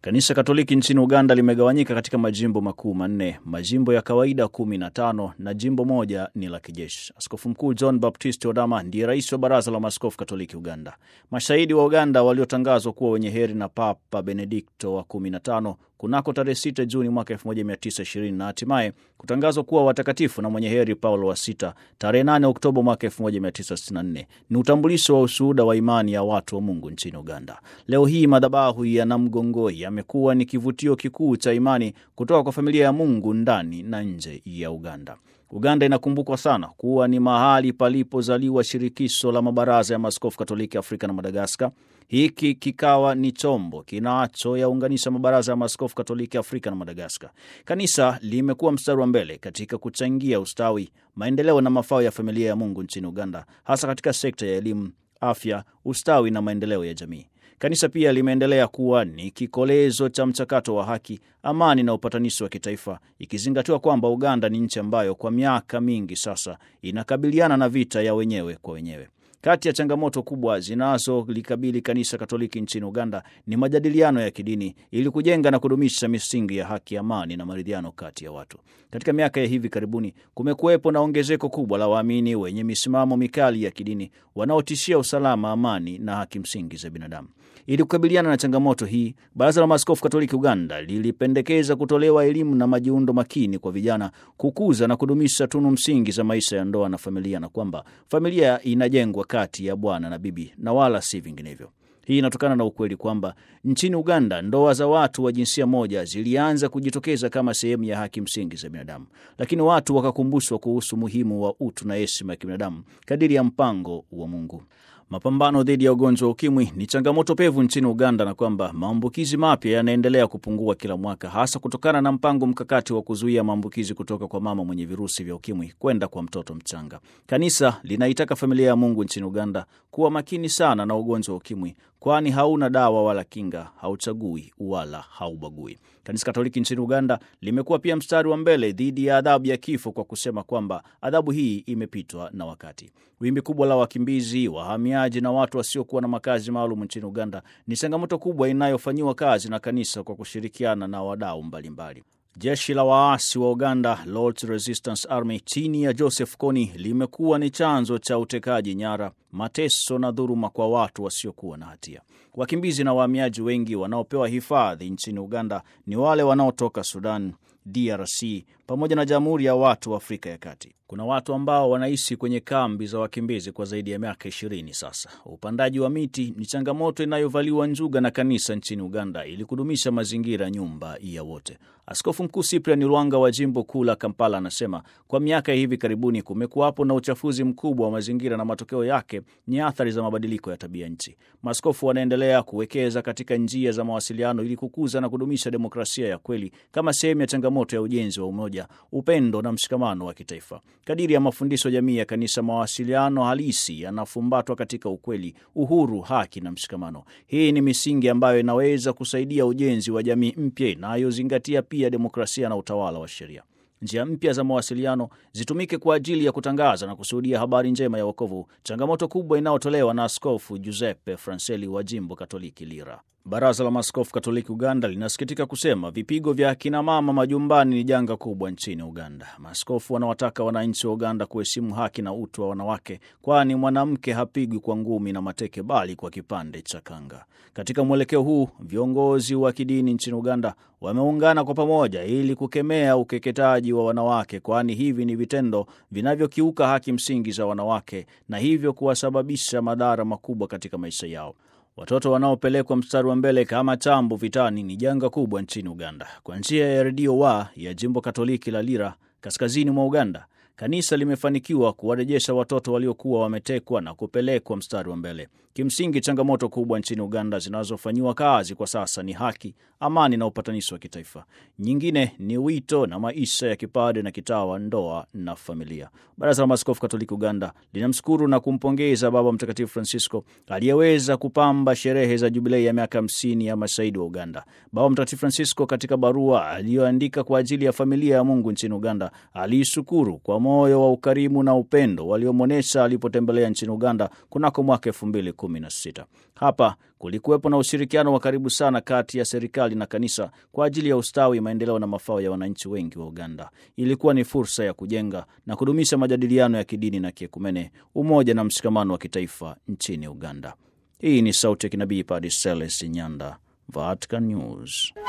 Kanisa Katoliki nchini Uganda limegawanyika katika majimbo makuu manne, majimbo ya kawaida kumi na tano na jimbo moja ni la kijeshi. Askofu Mkuu John Baptist Odama ndiye rais wa Baraza la Maaskofu Katoliki Uganda. Mashahidi wa Uganda waliotangazwa kuwa wenye heri na Papa Benedikto wa kumi na tano kunako tarehe 6 Juni mwaka 1920 na hatimaye kutangazwa kuwa watakatifu na mwenye heri Paulo wa sita tarehe 8 Oktoba mwaka 1964 ni utambulisho wa ushuhuda wa imani ya watu wa Mungu nchini Uganda. Leo hii madhabahu ya Namgongoi yamekuwa ni kivutio kikuu cha imani kutoka kwa familia ya Mungu ndani na nje ya Uganda. Uganda inakumbukwa sana kuwa ni mahali palipozaliwa shirikisho la mabaraza ya maaskofu Katoliki Afrika na Madagaskar, hiki kikawa ni chombo kinachoyaunganisha mabaraza ya maaskofu Katoliki Afrika na Madagaskar. Kanisa limekuwa mstari wa mbele katika kuchangia ustawi, maendeleo na mafao ya familia ya Mungu nchini Uganda, hasa katika sekta ya elimu, afya, ustawi na maendeleo ya jamii. Kanisa pia limeendelea kuwa ni kikolezo cha mchakato wa haki, amani na upatanishi wa kitaifa, ikizingatiwa kwamba Uganda ni nchi ambayo kwa miaka mingi sasa inakabiliana na vita ya wenyewe kwa wenyewe. Kati ya changamoto kubwa zinazolikabili kanisa Katoliki nchini Uganda ni majadiliano ya kidini ili kujenga na kudumisha misingi ya haki, amani na maridhiano kati ya watu. Katika miaka ya hivi karibuni kumekuwepo na ongezeko kubwa la waamini wenye misimamo mikali ya kidini wanaotishia usalama, amani na haki msingi za binadamu. Ili kukabiliana na changamoto hii, Baraza la Maaskofu Katoliki Uganda lilipendekeza kutolewa elimu na majiundo makini kwa vijana, kukuza na kudumisha tunu msingi za maisha ya ndoa na familia, na kwamba familia inajengwa kati ya bwana na bibi na wala si vinginevyo. Hii inatokana na ukweli kwamba nchini Uganda ndoa za watu wa jinsia moja zilianza kujitokeza kama sehemu ya haki msingi za binadamu, lakini watu wakakumbushwa kuhusu umuhimu wa utu na heshima ya kibinadamu kadiri ya mpango wa Mungu. Mapambano dhidi ya ugonjwa wa ukimwi ni changamoto pevu nchini Uganda, na kwamba maambukizi mapya yanaendelea kupungua kila mwaka, hasa kutokana na mpango mkakati wa kuzuia maambukizi kutoka kwa mama mwenye virusi vya ukimwi kwenda kwa mtoto mchanga. Kanisa linaitaka familia ya Mungu nchini Uganda kuwa makini sana na ugonjwa wa ukimwi, kwani hauna dawa wala kinga, hauchagui wala haubagui. Kanisa Katoliki nchini Uganda limekuwa pia mstari wa mbele dhidi ya adhabu ya kifo kwa kusema kwamba adhabu hii imepitwa na wakati. Wimbi kubwa la wakimbizi, wahamiaji na watu wasiokuwa na makazi maalum nchini Uganda ni changamoto kubwa inayofanyiwa kazi na kanisa kwa kushirikiana na wadau mbalimbali. Jeshi la waasi wa Uganda, Lord's Resistance Army, chini ya Joseph Kony limekuwa ni chanzo cha utekaji nyara, mateso na dhuluma kwa watu wasiokuwa na hatia. Wakimbizi na wahamiaji wengi wanaopewa hifadhi nchini Uganda ni wale wanaotoka Sudan, DRC pamoja na Jamhuri ya Watu wa Afrika ya Kati. Kuna watu ambao wanaishi kwenye kambi za wakimbizi kwa zaidi ya miaka ishirini sasa. Upandaji wa miti ni changamoto inayovaliwa njuga na kanisa nchini Uganda ili kudumisha mazingira nyumba ya wote. Askofu Mkuu Cyprian Lwanga wa jimbo kuu la Kampala anasema kwa miaka ya hivi karibuni kumekuwapo na uchafuzi mkubwa wa mazingira na matokeo yake ni athari za mabadiliko ya tabia nchi. Maaskofu wanaendelea kuwekeza katika njia za mawasiliano ili kukuza na kudumisha demokrasia ya kweli kama sehemu ya changamoto ya ujenzi wa umoja, upendo na mshikamano wa kitaifa. Kadiri ya mafundisho jamii ya kanisa, mawasiliano halisi yanafumbatwa katika ukweli, uhuru, haki na mshikamano. Hii ni misingi ambayo inaweza kusaidia ujenzi wa jamii mpya inayozingatia pia demokrasia na utawala wa sheria. Njia mpya za mawasiliano zitumike kwa ajili ya kutangaza na kushuhudia habari njema ya wokovu, changamoto kubwa inayotolewa na Askofu Giuseppe Franceli wa jimbo Katoliki Lira. Baraza la Maaskofu Katoliki Uganda linasikitika kusema vipigo vya akinamama majumbani ni janga kubwa nchini Uganda. Maaskofu wanawataka wananchi wa Uganda kuheshimu haki na utu wa wanawake, kwani mwanamke hapigwi kwa ngumi na mateke, bali kwa kipande cha kanga. Katika mwelekeo huu, viongozi wa kidini nchini Uganda wameungana kwa pamoja ili kukemea ukeketaji wa wanawake, kwani hivi ni vitendo vinavyokiuka haki msingi za wanawake na hivyo kuwasababisha madhara makubwa katika maisha yao. Watoto wanaopelekwa mstari wa mbele kama chambo vitani ni janga kubwa nchini Uganda. Kwa njia ya redio wa ya jimbo Katoliki la Lira kaskazini mwa Uganda, kanisa limefanikiwa kuwarejesha watoto waliokuwa wametekwa na kupelekwa mstari wa mbele. Kimsingi, changamoto kubwa nchini Uganda zinazofanyiwa kazi kwa sasa ni haki, amani na upatanishi wa kitaifa. Nyingine ni wito na maisha ya kipadre na kitawa, ndoa na familia. Baraza la Maaskofu Katoliki Uganda linamshukuru na kumpongeza Baba Mtakatifu Francisco aliyeweza kupamba sherehe za jubilei ya miaka hamsini ya mashahidi wa Uganda. Baba Mtakatifu Francisco katika barua aliyoandika kwa ajili ya familia ya Mungu nchini Uganda aliishukuru kwa moyo wa ukarimu na upendo waliomwonyesha alipotembelea nchini Uganda kunako mwaka 2016. Hapa kulikuwepo na ushirikiano wa karibu sana kati ya serikali na kanisa kwa ajili ya ustawi, maendeleo na mafao ya wananchi wengi wa Uganda. Ilikuwa ni fursa ya kujenga na kudumisha majadiliano ya kidini na kiekumene, umoja na mshikamano wa kitaifa nchini Uganda. Hii ni sauti ya kinabii Padre Celestin Nyanda, Vatican News.